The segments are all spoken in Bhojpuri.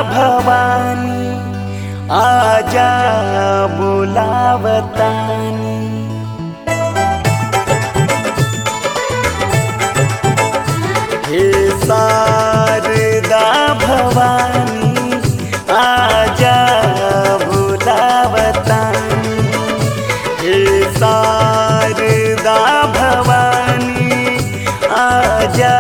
भवानी आजा बुलावतानी हे शारदा भवानी आजा बुलावतानी हे शारदा भवानी आजा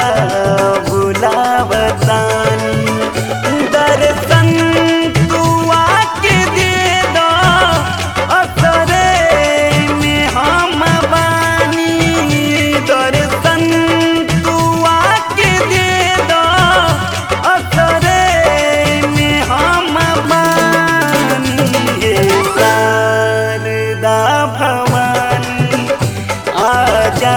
बुलावतानी दर्शन तू आके दे दो असरे में हम बानी दर्शन तू आके दे दो असरे में हम बानी हे शारदा भवानी आजा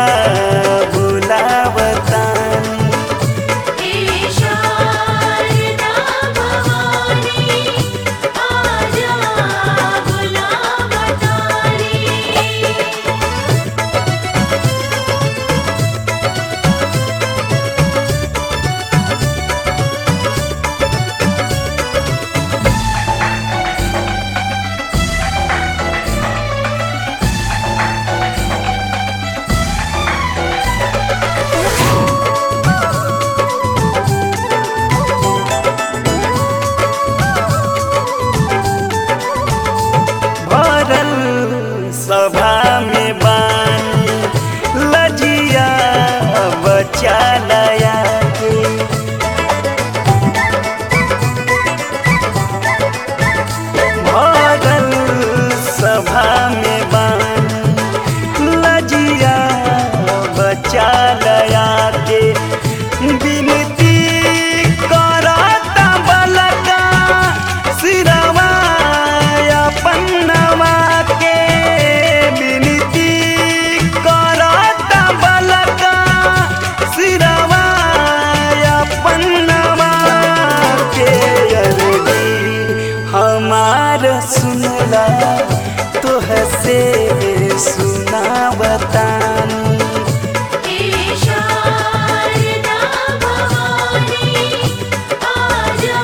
बुलावतानी हे शारदा भवानी आजा बुलावतानी भरल सभा में बानी लजिया बचा लया के भरल सभा में बानी लजिया बचा लया के विनती करता बलका सिरवा पन्नवा के विनती करता बलका सिरवा पन्नवा के अरजी हमार सुनला तोह से सुना बतानी हे शारदा भवानी आजा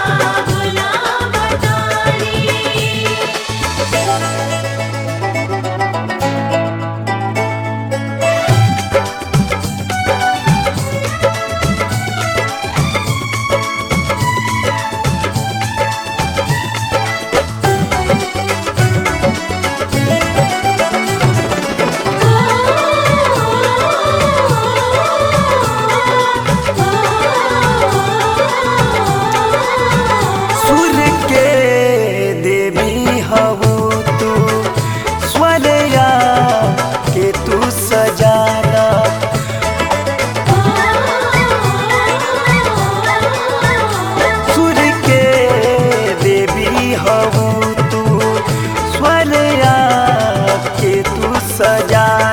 बुलावतानी सुर के देवी हवो तू स्वरया के तू सजाना सुर के देवी हवो तू स्वरया के तू सजाना